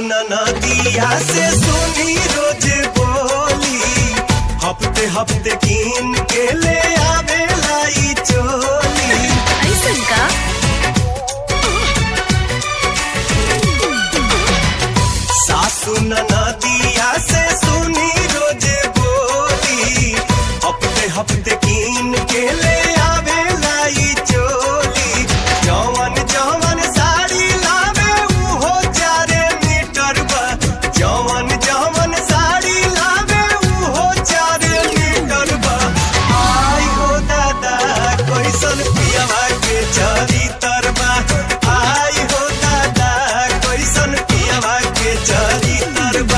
सुन नदिया से सुनी रोज बोली हफ्ते हफ्ते कीन के ले आवे लाई चोली ऐसन का सासु न नदिया से सुनी रोज बोली हफ्ते हफ्ते कीन के ले आवे लाई चोली जवन जवन साड़ी लावे उहो चारे मीटर बा जवन जवन साड़ी लावे उहो चारे मीटर बा आई हो दादा कैसन पियवा के चरी तरबा आई हो दादा कैसन पियवा के चरी तरबा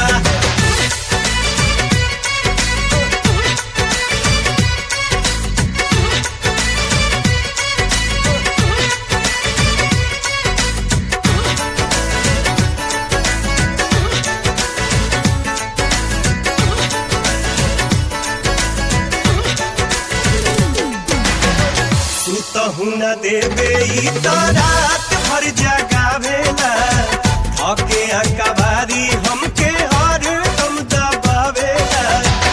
सुतहु न देवे ई तो रात भर जगावेला थके अकबारी हमके हर दम दबावेला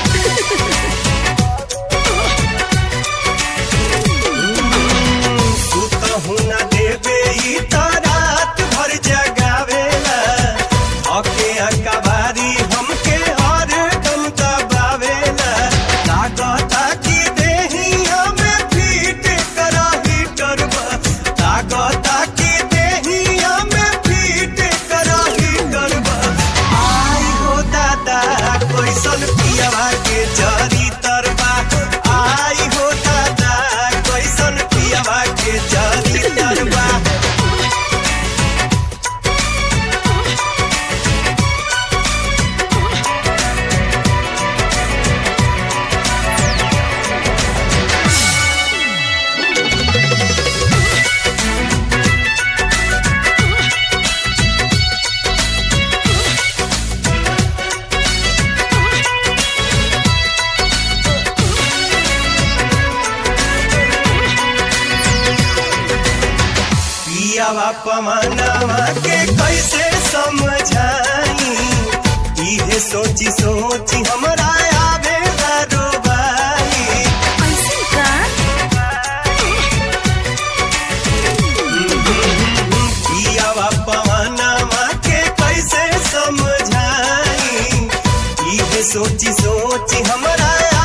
सुतहु न देवे ई तो रात भर जगावेला थके अकबारी हमके हर दम दबावेला लागता कि देहिया में फीट करा हीटर बा लागता कि देहिया में फीट करा हीटर बा आई हो दादा कैसन पियवा के जरी तरबा आई हो दादा कैसन पियवा के जरी तरबा पियावा पमानावा के कैसे समझाई इहे सोची सोची हमरा आवे रोबाई ऐसन का पियावा पमानावा के कैसे समझाई इहे सोची सोची हमरा